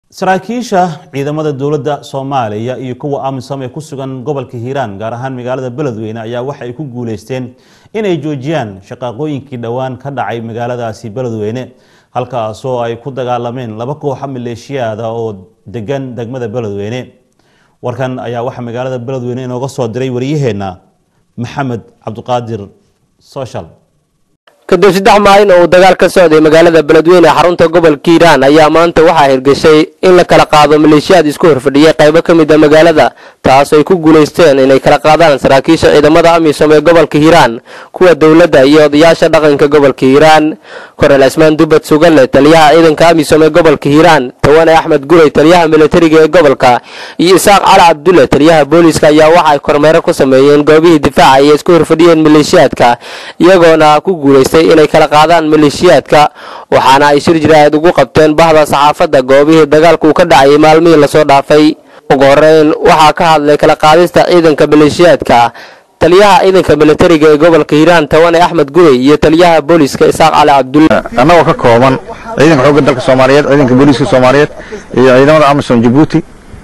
saraakiisha ciidamada dowladda soomaaliya iyo kuwa amisom ee ku sugan gobolka hiiraan gaar ahaan magaalada beledweyne ayaa waxa ay ku guuleysteen inay joojiyaan shaqaaqooyinkii dhowaan ka dhacay magaaladaasi beledweyne halkaasoo ay ku dagaalameen laba kooxa maleeshiyaada oo degan degmada beledweyne warkan ayaa waxaa magaalada beledweyne inooga soo diray wariyaheenna maxamed cabdiqaadir social kadib saddex maalin oo uu dagaal ka socday magaalada beledweyne xarunta gobolka hiiraan ayaa maanta waxaa hirgashay in la kala qaado maleeshiyaad isku horfadhiyay qaybo ka mid a magaalada taas ay ku guulaysteen inay kala qaadaan saraakiisha ciidamada amisom ee gobolka hiiraan kuwa dowladda iyo odayaasha dhaqanka gobolka hiiraan kornel cismaan dubad sugalle taliyaha ciidanka amisom ee gobolka hiiraan tawane axmed guray taliyaha militariga ee gobolka iyo isaaq cali cabdulle taliyaha booliiska ayaa waxa ay kormeero ku sameeyeen goobihii difaaca ay isku horfadhiyeen maleeshiyaadka iyagoona ku guulaystay inay kala qaadaan maleeshiyaadka waxaana ay shir jiraahid ugu qabteen bahda saxaafadda goobihii dagaalku uu ka dhacayay maalmihii lasoo dhaafay ugu horeyn waxaa ka hadlay kala qaadista ciidanka maleeshiyaadka taliyaha ciidanka militariga ee gobolka hiiraan tawane axmed gurey iyo taliyaha booliiska isaaq cali cabdulle annagoo ka kooban ciidanka xoogga dalka soomaaliyeed ciidanka booliiska soomaaliyeed iyo ciidamada amisom jabuuti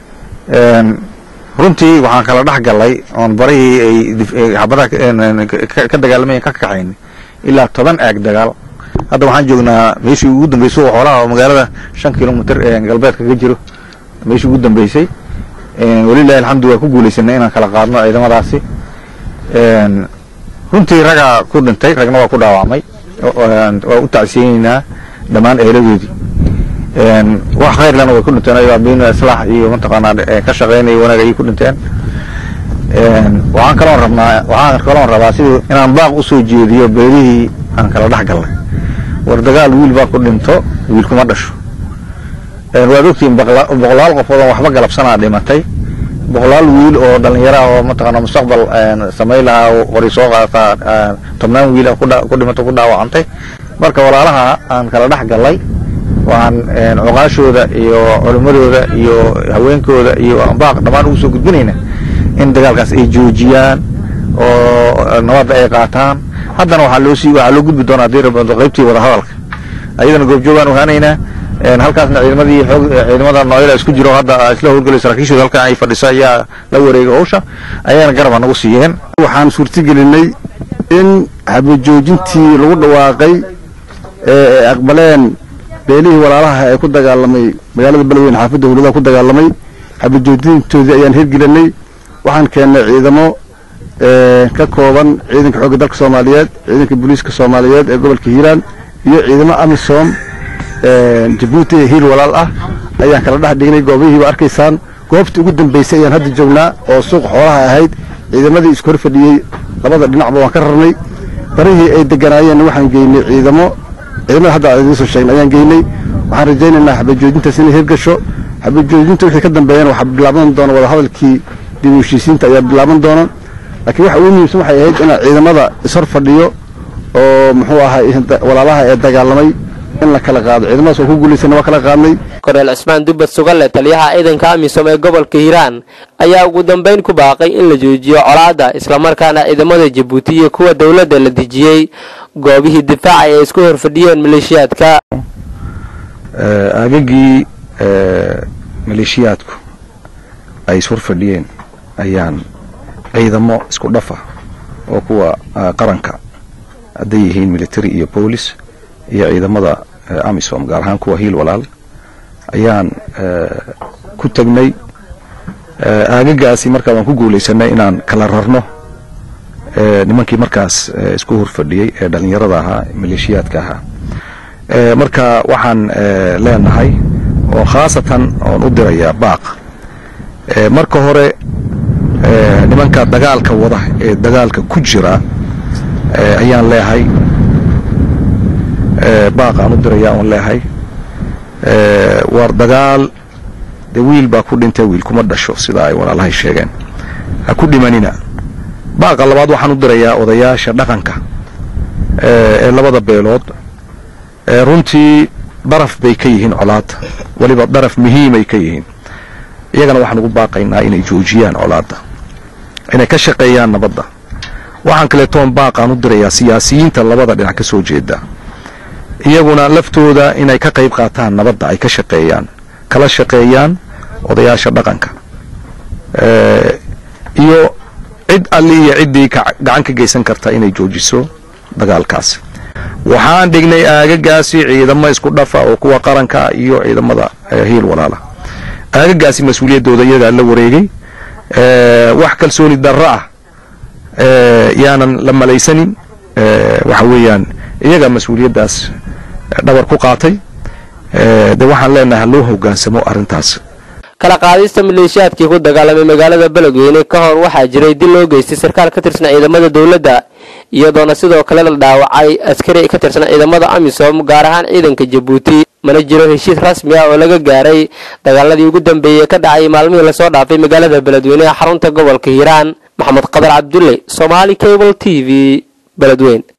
runtii waxaan kala dhex galay oon barihii ay xabadaha ka dagaalamayeen ka kaxayn ilaa toban aag dagaal hadda waxaan joognaa meeshii ugu dambeysay oo xoolaha oo magaalada shan kilomitr galbeedka ka jiro meeshii ugu dambeysay walilahi alxamdu waa ku guulaysanay inaan kala qaadno ciidamadaasi runtii ragaa ku dhintay ragna waa ku dhaawacmay waa u tacsiyeyneynaa dhammaan eeladoodii wax khayrlana way ku dhinteen ayagoo ambiin islaax iyo mataqaanaa ka shaqeynaya wanaag ayay ku dhinteen waxaan kaloon rabnaa waxaan kaloon rabaa sidii inaan baaq usoo jeediyo beelihii aan kala dhex galnay war dagaal wiil baa ku dhinto wiil kuma dhasho waad ogtihiin boqolaal qofood oo waxba galabsanaa dhimatay boqolaal wiil oo dhallinyara oo mataqaana mustaqbal samay lahaa qori soo qaata tobnaan wiil ku dhimato ku dhaawacantay marka walaalaha aan kala dhex gallay waxaan cuqaashooda iyo culimmadooda iyo haweenkooda iyo baaq dhammaan ugu soo gudbinayna in dagaalkaas ay joojiyaan oo nabadda ay qaataan haddana waxaa loo sii waxaa loo gudbi doonaa haddii rabado qaybtii wadahadalka ayadana goobjoogaan ogaanaynaa halkaasna ciidamadii xoog ciidamada nooyada isku jiro hadda isla howlgalay saraakiishooda halkan ay fadhiso ayaa la wareegay howsha ayagana garaba nagu siiyeen waxaan suurtagelinay in habajoojintii lagu dhawaaqay ee ay aqbaleen beelihii walaalaha ee ku dagaalamay magaalada beledweyne xaafadda howladaha ku dagaalamay habajoojintoodii ayaan hirgelinay waxaan keennay ciidamo ka kooban ciidanka xoogga dalka soomaaliyeed ciidanka booliiska soomaaliyeed ee gobolka hiiraan iyo ciidamo amisom jabuuti ee hiil walaal ah ayaan kala dhex dhignay goobihiiba arkaysaan goobtii ugu dambaysay ayaan hadda joognaa oo suuq xoolaha ahayd ciidamadii isku hor fadhiyey labada dhinacba waan ka rarnay barihii ay deganaayeenna waxaan geynay ciidamo ciidamada hadda aan idiin soo sheegnay ayaan geynay waxaan rajaynaynaa xabajoojintaas inay hirgasho xabajoojinta wixii ka dambeeyana waxaa bilaaban doona wadahadalkii dib u heshiisiinta ayaa bilaaban doona laakiin waxa ugu muhiimsan waxay ahayd inaan ciidamada ishor fadhiyo oo muxuu ahay walaalaha ee dagaalamay in la kala qaado ciidamadaas oo ku guulaysana waa kala qaadnay kornel cismaan dubad sugalle taliyaha ciidanka amisom ee gobolka hiiraan ayaa ugu dambeyn ku baaqay in la joojiyo colaadda islamarkaana ciidamada jabuuti iyo kuwa dowladda la dejiyey goobihii difaaca ay isku horfadhiyeen maleeshiyaadka aagagii maleeshiyaadku ay ishor fadhiyeen ayaan ciidamo isku dhafa oo kuwa qaranka hadday yihiin military iyo boolis iyo ciidamada amisom gaar ahaan kuwa hiil walaal ayaan ku tegnay aagagaasi markaa waan ku guulaysanay inaan kala rarno nimankii markaas isku horfadhiyey ee dhallinyarada ahaa maleeshiyaadka ahaa marka waxaan leenahay oo khaasatan oon u dirayaa baaq marka hore nimanka dagaalka wada ee dagaalka ku jira ayaan leehay baaq aan u dirayaa oon leehay war dagaal dee wiil baa ku dhintay wiil kuma dhasho sida ay walaalahay sheegeen ha ku dhimanina baaqa labaad waxaan u dirayaa odayaasha dhaqanka ee labada beelood runtii daraf bay ka yihiin colaadda weliba daraf muhiimay ka yihiin iyagana waxaan ugu baaqaynaa inay joojiyaan colaadda inay ka shaqeeyaan nabadda waxaan kaleetoon baaqaan u dirayaa siyaasiyiinta labada dhinac ka soo jeeda iyaguna laftooda inay ka qayb qaataan nabadda ay ka shaqeeyaan kala shaqeeyaan odayaasha dhaqanka iyo cid alli iyo ciddii gacan ka geysan karta inay joojiso dagaalkaasi waxaan dhignay aagagaasi ciidamo isku dhafa oo kuwa qaranka iyo ciidamada hiil walaala aagagaasi mas-uuliyaddooda iyagaa la wareegay wax kalsooni darro ah yaanan la malaysanin waxa weeyaan iyagaa mas-uuliyaddaas dhabar ku qaatay de waxaan leenahay ha loo hogaansamo arrintaas kala qaadista maleeshiyaadkii ku dagaalamay magaalada beledweyne ka hor waxaa jiray dil loo geystay sarkaal ka tirsan ciidamada dowladda iyadoona sidoo kale la dhaawacay askari ka tirsan ciidamada amisom gaar ahaan ciidanka jabuuti mana jiro heshiis rasmi ah oo laga gaaray dagaaladii ugu dambeeyey ka dhacay maalmihii lasoo dhaafay magaalada beledweyne ee xarunta gobolka hiiraan maxamed qadar cabdulle somaali cable t v beledweyne